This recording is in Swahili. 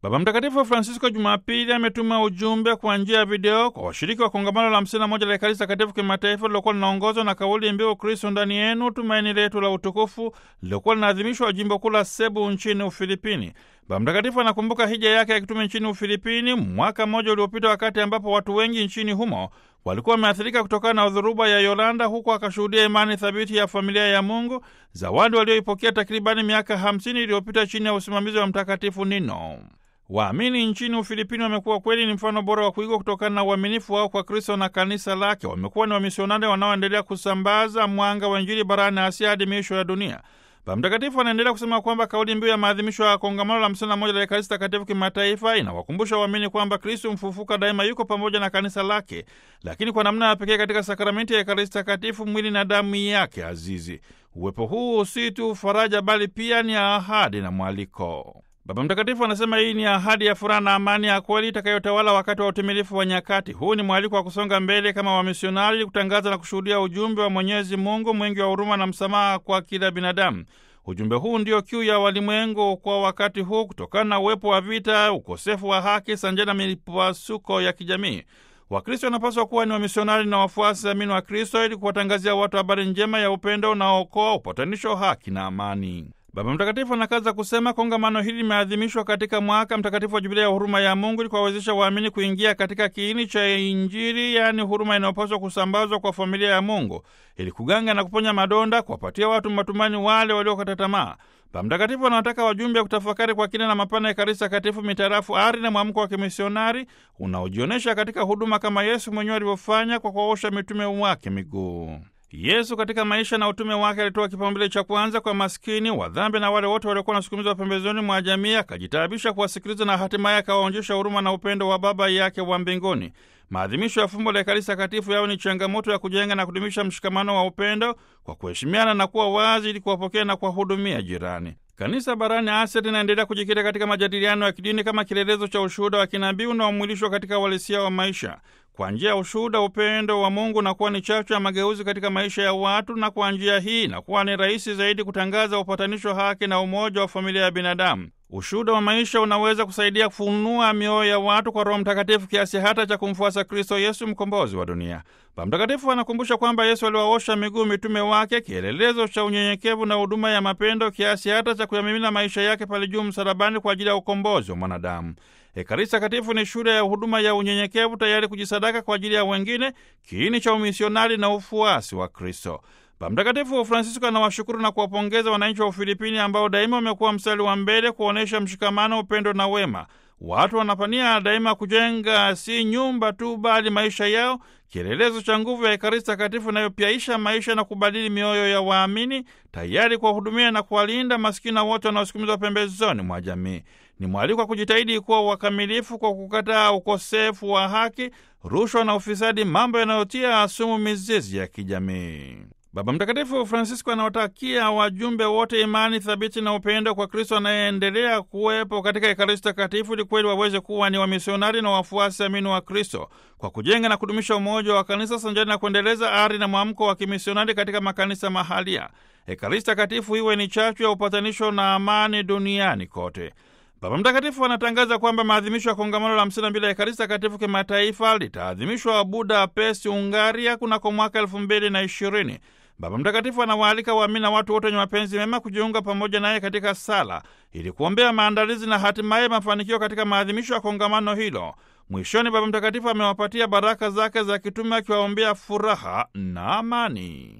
Baba Mtakatifu Francisco Jumapili ametuma ujumbe kwa njia ya video kwa washiriki wa kongamano la 51 la Ekaristi Takatifu kimataifa lilokuwa linaongozwa na kauli mbiu Kristo ndani yenu, tumaini letu la utukufu, lilokuwa linaadhimishwa jimbo kuu la Sebu nchini Ufilipini. Baba Mtakatifu anakumbuka hija yake ya kitume nchini Ufilipini mwaka mmoja uliopita, wakati ambapo watu wengi nchini humo walikuwa wameathirika kutokana na dhoruba ya Yolanda, huku akashuhudia imani thabiti ya familia ya Mungu, zawadi walioipokea takribani miaka 50 iliyopita chini ya usimamizi wa Mtakatifu Nino. Waamini nchini Ufilipini wamekuwa kweli ni mfano bora wa kuigwa kutokana na uaminifu wao kwa Kristo na kanisa lake. Wamekuwa ni wamisionari wanaoendelea kusambaza mwanga wa Injili barani Asia hadi miisho ya dunia. Baba Mtakatifu anaendelea kusema kwamba kauli mbiu ya maadhimisho ya kongamano la 51 la Ekaristi Takatifu kimataifa inawakumbusha waamini kwamba Kristo mfufuka daima yuko pamoja na kanisa lake, lakini kwa namna ya pekee katika sakramenti ya Ekaristi Takatifu, mwili na damu yake azizi. Uwepo huu si tu faraja, bali pia ni ahadi na mwaliko. Baba Mtakatifu anasema hii ni ahadi ya furaha na amani ya kweli itakayotawala wakati wa utimilifu wa nyakati. Huu ni mwaliko wa kusonga mbele kama wamisionari, kutangaza na kushuhudia ujumbe wa Mwenyezi Mungu mwingi wa huruma na msamaha kwa kila binadamu. Ujumbe huu ndio kiu ya walimwengu kwa wakati huu, kutokana na uwepo wa vita, ukosefu wa haki sanjani na mipasuko ya kijamii. Wakristo wanapaswa kuwa ni wamisionari na wafuasi amini wa Kristo ili kuwatangazia watu habari njema ya upendo unaookoa, upatanisho, haki na amani. Baba Mtakatifu anakaza kusema kongamano hili limeadhimishwa katika mwaka mtakatifu wa Jubilia ya huruma ya Mungu ili kuwawezesha waamini kuingia katika kiini cha Injili, yaani huruma inayopaswa kusambazwa kwa familia ya Mungu ili kuganga na kuponya madonda, kuwapatia watu matumaini wale waliokata tamaa. Baba Mtakatifu anawataka wajumbe kutafakari kwa kina na mapana ya Ekaristi Takatifu mitarafu ari na mwamko wa kimisionari unaojionyesha katika huduma kama Yesu mwenyewe alivyofanya kwa kuwaosha mitume wake miguu. Yesu katika maisha na utume wake alitoa kipaumbele cha kwanza kwa maskini, wadhambi na wale wote waliokuwa wanasukumizwa pembezoni mwa jamii, akajitaabisha kuwasikiliza na hatimaye akawaonyesha huruma na upendo wa Baba yake wa mbinguni. Maadhimisho ya fumbo la Ekaristi Takatifu yao ni changamoto ya kujenga na kudumisha mshikamano wa upendo kwa kuheshimiana na kuwa wazi ili kuwapokea na kuwahudumia jirani. Kanisa barani Asia linaendelea kujikita katika majadiliano ya kidini kama kielelezo cha ushuhuda wa kinabii unaomwilishwa katika uhalisia wa maisha. Kwa njia ya ushuhuda, upendo wa Mungu unakuwa ni chachu ya mageuzi katika maisha ya watu, na kwa njia hii inakuwa ni rahisi zaidi kutangaza upatanisho, haki na umoja wa familia ya binadamu. Ushuhuda wa maisha unaweza kusaidia kufunua mioyo ya watu kwa Roho Mtakatifu kiasi hata cha kumfuasa Kristo Yesu, mkombozi wa dunia. Baba Mtakatifu anakumbusha kwamba Yesu aliwaosha miguu mitume wake, kielelezo cha unyenyekevu na huduma ya mapendo, kiasi hata cha kuyamimina maisha yake pale juu msalabani kwa ajili ya ukombozi wa mwanadamu. Ekaristi Takatifu ni shule ya huduma ya unyenyekevu, tayari kujisadaka kwa ajili ya wengine, kiini cha umisionari na ufuasi wa Kristo. Baba Mtakatifu Francisco anawashukuru na kuwapongeza wananchi wa Ufilipini ambao daima wamekuwa mstari wa mbele kuonyesha mshikamano, upendo na wema. Watu wanapania daima kujenga si nyumba tu, bali maisha yao, kielelezo cha nguvu ya Ekaristi Takatifu inayopyaisha maisha na kubadili mioyo ya waamini, tayari kuwahudumia na kuwalinda masikini wote wanaosukumizwa pembezoni mwa jamii. Ni mwaliko wa kujitahidi kuwa wakamilifu kwa kukataa ukosefu wa haki, rushwa na ufisadi, mambo yanayotia asumu mizizi ya kijamii. Baba Mtakatifu Francisco anawatakia wajumbe wote imani thabiti na upendo kwa Kristo anayeendelea kuwepo katika Ekaristi Takatifu ili kweli waweze kuwa ni wamisionari na wafuasi amini wa Kristo kwa kujenga na kudumisha umoja wa kanisa sanjani na kuendeleza ari na mwamko wa kimisionari katika makanisa mahalia. Ekaristi Takatifu iwe ni chachu ya upatanisho na amani duniani kote. Baba Mtakatifu anatangaza kwamba maadhimisho ya kongamano la hamsini na mbili ya Ekaristi Takatifu kimataifa litaadhimishwa Budapest, Ungaria kunako mwaka elfu mbili na ishirini. Baba Mtakatifu anawaalika waamini na watu wote wenye mapenzi mema kujiunga pamoja naye katika sala ili kuombea maandalizi na hatimaye mafanikio katika maadhimisho ya kongamano hilo. Mwishoni, Baba Mtakatifu amewapatia baraka zake za kitume akiwaombea furaha na amani.